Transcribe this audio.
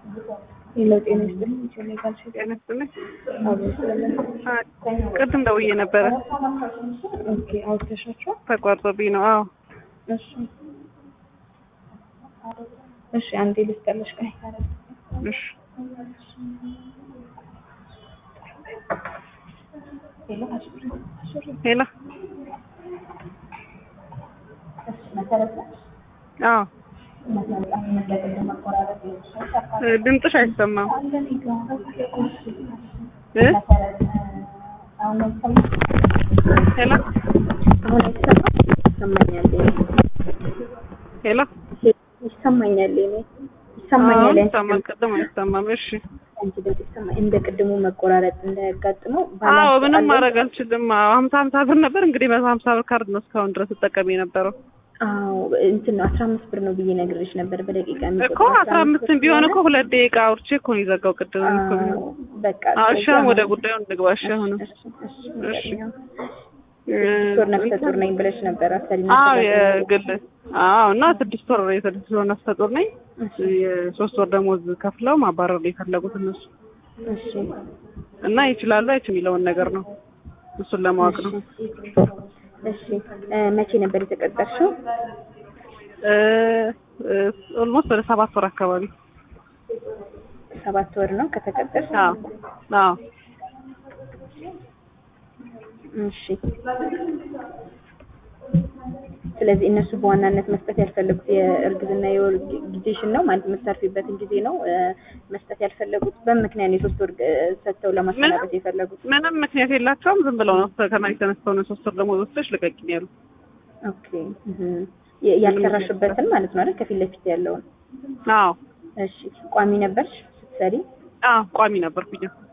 ሌላው ጤና ይስጥልኝ ኢትዮጵያ ጋር ጤና ይስጥልኝ። አብሮ ቅድም ደውዬ ነበረ ኦኬ አውጥተሻቸው ተቋርጦብኝ ነው። አዎ እሺ እሺ አንዴ ልስጠልሽ ቆይ እሺ ሄሎ አሽሪ አሽሪ ሄላ እሺ መሰረት ነሽ አዎ መሰረት አመለከተ መቆራረጥ ይችላል እ ድምፅሽ አይሰማም አለን ይገባል እ መሰረት አሁን አይሰማም ሄላ አሁን አይሰማም ይሰማኛል ሄላ ይሰማኛል እኔ አሁን ይሰማኛል ይሰማል። ቅድም አይሰማም። እሺ አንቺ ድምፅ ይሰማኝ እንደ ቅድሙ መቆራረጥ እንዳያጋጥመው አዎ ባላንስ ምንም አለው። ማድረግ አልችልም። አዎ ሀምሳ ሀምሳ ብር ነበር እንግዲህ መቶ ሀምሳ ብር ካርድ ነው እስካሁን ድረስ እጠቀም የነበረው አዎ እንትን ነው አስራ አምስት ብር ነው ብዬ ነግሬሽ ነበር በደቂቃ እኮ የሚቆጥረው አስራ አምስትም ቢሆን እኮ ሁለት ደቂቃ አውርቼ እኮ ነው የዘጋው ቅድም እኮ ቢሆን አዎ፣ በቃ አዎ እሺ ከዛ አሁን ወደ ነው። ጉዳዩ እንግባ። እሺ አሁን እሺ፣ እሺ፣ እሺ። ይገኛል። ስድስት ወር ነፍሰ ጡር ነኝ ብለሽ ነበር አሰሪ አዎ የግል አዎ እና ስድስት ወር የስድስት ወር ነፍሰ ጡር ነኝ። የሶስት ወር ደሞዝ ከፍለው ማባረር ነው የፈለጉት እነሱ እሺ እና ይችላሉ አይችል የሚለውን ነገር ነው እሱን ለማወቅ ነው። እሺ እ መቼ ነበር የተቀጠርሽው? ኦልሞስት ወደ ሰባት ወር አካባቢ ሰባት ወር ነው ከተቀጠርሽ? አዎ አዎ እሺ ስለዚህ እነሱ በዋናነት መስጠት ያልፈለጉት የእርግዝና የወር ጊዜሽን ነው ማለት የምታርፊበትን ጊዜ ነው እ መስጠት ያልፈለጉት በምን ምክንያት ነው የሶስት ወር እ ሰጥተው ለማሰናበት የፈለጉት? ምንም ምክንያት የላቸውም። ዝም ብለው ነው ከመሬት ተነስተው ነው ሶስት ወር ደሞዝ ወስደሽ ልቀቂኝ ያሉ። ኦኬ እህ የ- ያልሰራሽበትን ማለት ነው አይደል? ከፊት ለፊት ያለውን። አዎ እሺ ቋሚ ነበርሽ ስትሰሪ? አዎ ቋሚ ነበርኩኝ።